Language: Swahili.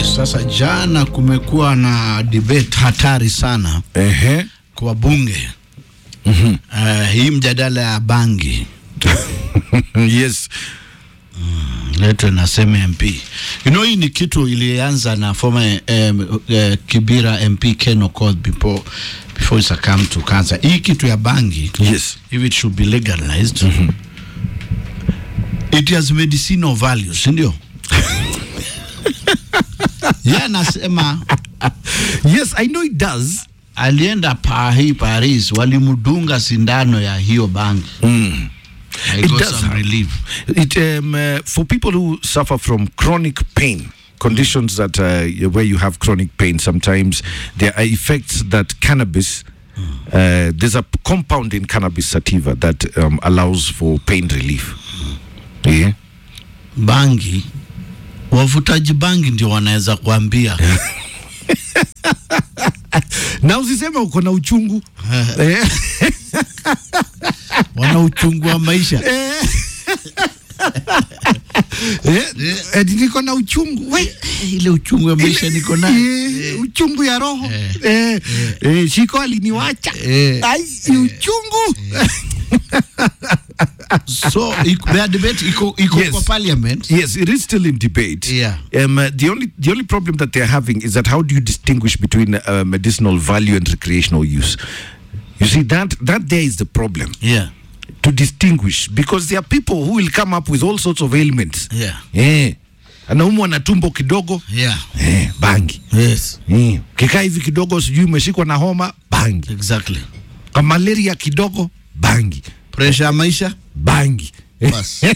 Sasa jana kumekuwa na debate hatari sana Ehe. kwa bunge mm-hmm. Uh, hii mjadala ya bangi yes. letwe nasema MP. You know, hii ni kitu ilianza na former um, uh, Kibira MP Ken Okoth before before it succumbed to cancer. Hii kitu ya bangi Yes. if it should be legalized it has medicinal values, si ndio? Yeye anasema Yes, I know it does. alienda Paris, Paris walimdunga sindano ya hiyo bangi Mm. I It got does some have- relief. It um, uh, for people who suffer from chronic pain, conditions that uh, where you have chronic pain, sometimes there are effects that cannabis. Uh, there's a compound in cannabis sativa that um, allows for pain relief. Yeah. Bangi, wavutaji bangi ndio wanaweza kuambia Na usiseme uko na uchungu. Eh. wana uchungu wa maisha. Eh, eh, niko na uchungu. We, Ile uchungu wa maisha niko nayo. Eh, uchungu ya roho Eh. eh, eh, shiko aliniwacha Eh. Ai, ni uchungu So iko- their debate iko iko Yes. kwa parliament. yes it is still in debate Yeah. um, uh, the only the only problem that they're having is that how do you distinguish between uh, medicinal value and recreational use you see that that there is the problem Yeah. to distinguish because there are people who will come up with all sorts of ailments Yeah. eh anaumwa na tumbo kidogo Yeah. eh, bangi Yes. eh. kikaa hivi kidogo sijui umeshikwa na homa bangi Exactly. kwa malaria kidogo bangi Pressure ya maisha bangi Bas.